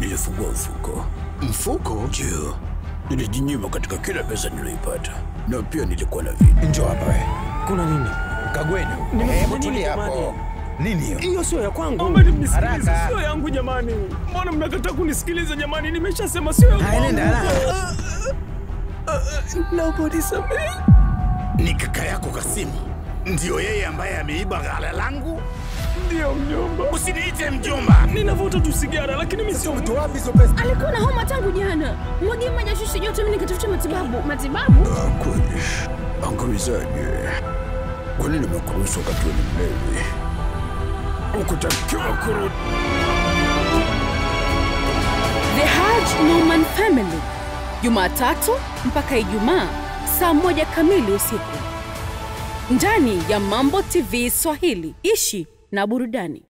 nilifungua mfuko. Mfuko? Ndio, nilijinyima katika kila pesa niliyoipata, na pia nilikuwa na vitu. Njoo hapa we. Kuna nini? Kagweni. Nimefanya Hebu nini tulia jamani? hapo. Nini hiyo? Hiyo sio ya kwangu. Naombeni mnisikilize, Haraka. sio yangu jamani. Mbona mnakataa kunisikiliza jamani? Nimeshasema sio yangu. Haya, nenda haraka. Naomba unisamehe. Ni kaka yako Kasimu. Ndio yeye ambaye ameiba ghala langu? Ndio mjomba. Usiniite mjomba. Ninavuta tu sigara lakini mimi sio mtu. wapi hizo pesa? Alikuwa na homa tangu jana. Mwagie maji ashushe joto, mimi nikatafuta matibabu. Matibabu? Ah, kweli. Angamizaje? Kwa nini nimekuruhusu wakati wewe ni mlevi? Ukutakiwa kurudi. The Haj Norman Family, Jumatatu mpaka Ijumaa saa moja kamili usiku ndani ya Mambo TV Swahili. Ishi na burudani.